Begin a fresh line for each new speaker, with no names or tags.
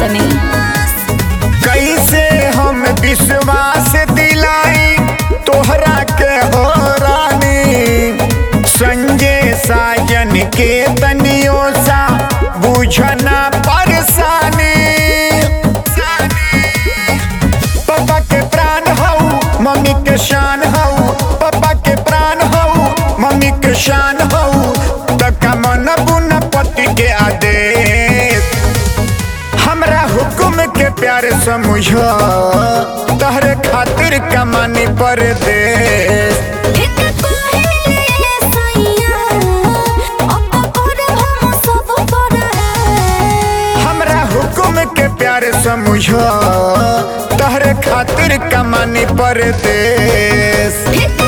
तनी
कैसे हम विश्वास दिलाई तोहरा के हो रानी संजय साजन के तनियो सा बुझना परेशानी पापा के प्राण हऊ मम्मी के शान हऊ पापा के प्राण हऊ मम्मी के शान हऊ तका मन बुन पति के आदेश हमरा हुक्म के प्यार समझ तहरे खातिर कमानी परदेश
ठीक कहिले सैया अब करब हम सब परदेश
हमरा हुक्म के प्यार समझ तहरे खातिर कमानी परदेश
ठीक